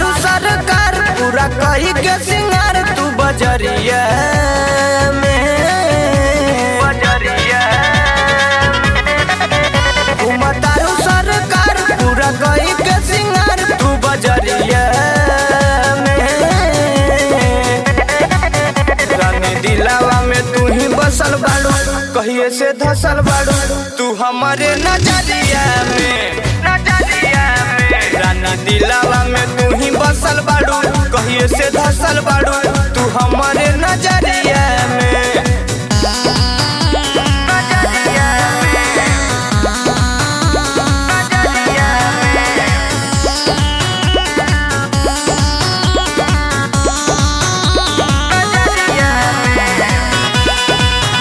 तारू सरकार पूरा कही के सिंगार तू बजरिया में बजरिया तारू सरकार पूरा कही के सिंगार तू बजरिया में रानी दिलावा में तू ही बसल बाड़ू कहिए से धसल बाड़ू तू हमारे नजरिया में नजरिया में राना दिलावा में तू ही बसल बाड़ू कहिए से धसल बाड़ू तू हमारे नजरिया में नजरिया में नजरिया में नजरिया में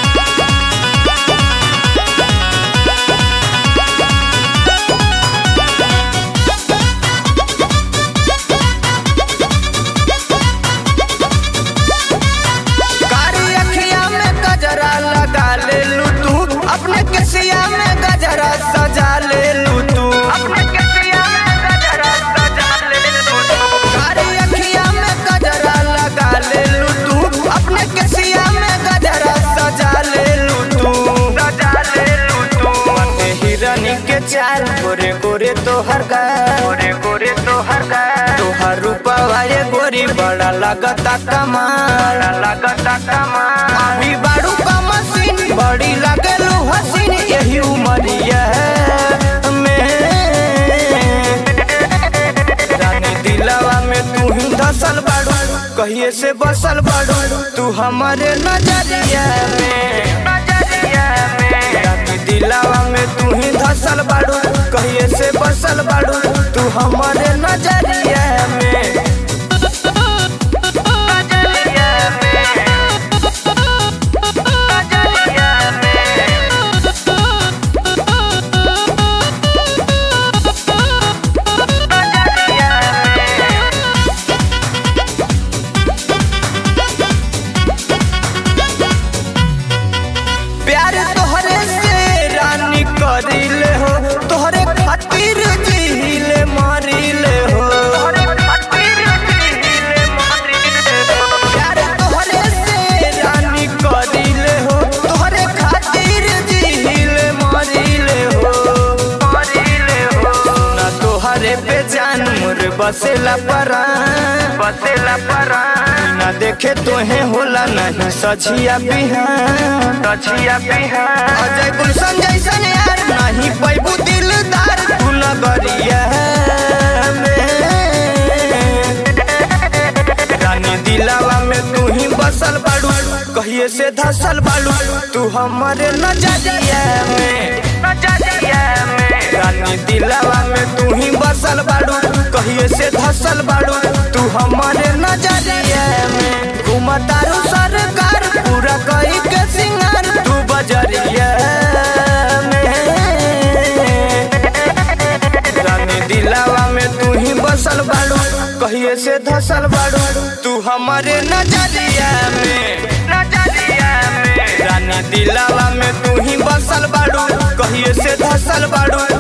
कारी अखिया में गजरा लगा ले लू तू अपने केसिया में गजरा सजा ले लू तू अपने केसिया में गजरा सजा ले लू तू कारी अखिया में गजरा लगा ले लू तू अपने केसिया में गजरा सजा ले लू तू सजा ले लू तू मने हिरनी के चार गोरे गोरे तोहर का गोरे गोरे तोहर का तोहर रूपवा ये गोरी बड़ा लगता कमाल लगता कमाल अभी बाड़ू का मशीन बड़ी लगेलू हसीन यही उमरिया में रानी दिलावा में तू ही धसल बाड़ू कहिए से बसल बाड़ू तू हमारे नजरिया में नजरिया में रानी दिलावा में तू ही धसल बाड़ू कहिए से बसल बाड़ू तू हमारे नजरिया में नजरिया में नजरिया में नजरिया में प्यार तोहरे से रानी करिले हो तोहरे खातिर जीले मारिले हो प्यार तोहरे से रानी करिले हो तोहरे खातिर जीले मारिले हो मारिले हो ना तोहरे पे जान मोर बसेला परान बसेला परान ना देखे तोहे होला नहीं सझिया बिहान सझिया बिहान अजय गुलशन जैसन यार नहीं पैबू दिलदार तू नगरिया में रानी दिलावा में तू ही बसल बाड़ू कहिए से धसल बाड़ू तू हमारे नजरिया में नजरिया में रानी दिलावा में तू ही बसल बाड़ू कहिए से धसल बाड़ू तू हमारे नजरिया में घुमतारू सरकार पूरा कही के सिंगार तू बजरिया में रानी दिलावा में तू ही बसल बाड़ू कहिए से धसल बाड़ू तू हमारे नजरिया में नजरिया में रानी दिलावा में तू ही बसल बाड़ू कहिए से धसल बाड़ू